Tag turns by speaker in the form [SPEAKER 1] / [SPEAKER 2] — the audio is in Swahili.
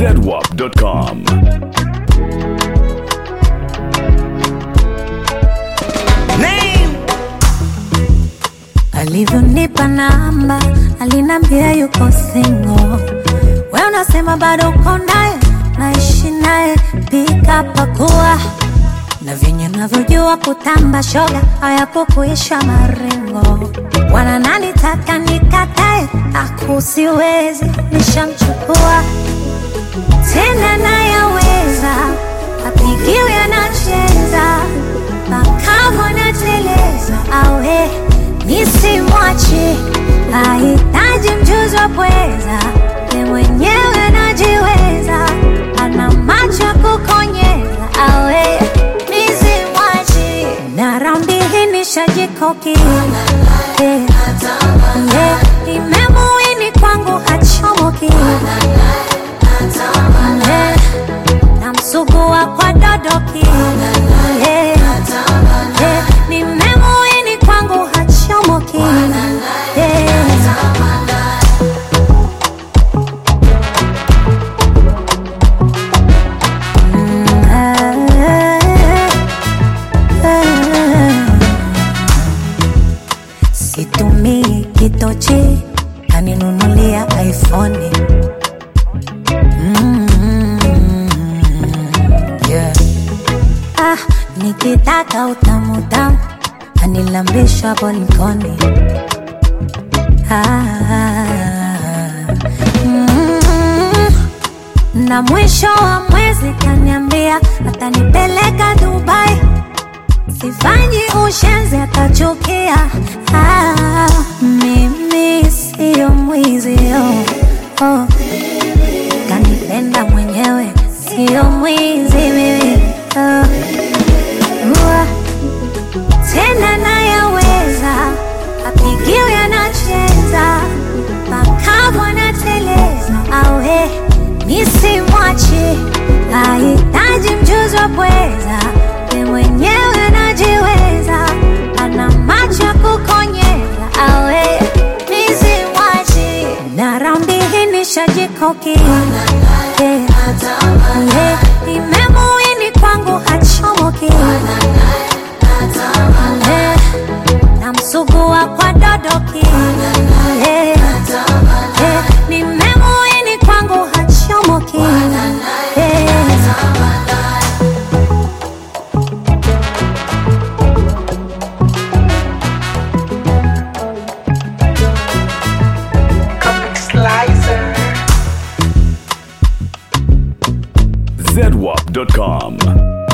[SPEAKER 1] zedwap.com.
[SPEAKER 2] alivyonipa namba alinambia yuko singo we unasema bado uko naye naishi naye pika pakua na vyenye navyojua kutamba shoga hayapokuisha marengo wana nani taka nikatae akusiwezi nishamchukua tena nayaweza apigiwe anacheza makavu anateleza awe nisimwachi ahitaji mjuzi wa pweza ye mwenyewe anajiweza ana macho ya kukonyeza awe nisimwachi na raundi hii nishajikoki Eh, eh, imemuini kwangu hachomoki Eh, namsugua kwa dodoki Eh, eh, nimemuini kwangu hachomoki Eh, situmii kitochi kaninunulia iphone Mm, yeah. ah, nikitaka utamutamu anilambisha bolikoni ah, mm, na mwisho wa mwezi kaniambia atanipeleka Dubai sifanyi ushenzi atachukia. Ah, mimi siyo mwizi oh, oh. Kanipenda mwenyewe siyo mwizi mimi oh. Ua, tena nayaweza apigiwe anacheza makavu anateleza awe nisimwachi ahitaji mjuzi wa pweza ye mwenyewe anajiweza ana macho ya kukonyeza awe nisimwachi na raundi hii nishajikoki Eh, eh, imemuini kwangu hachomoki Eh, namsugua kwa dodoki Eh, eh, nimemuini kwangu hachomoki Eh,
[SPEAKER 1] zedwap.com.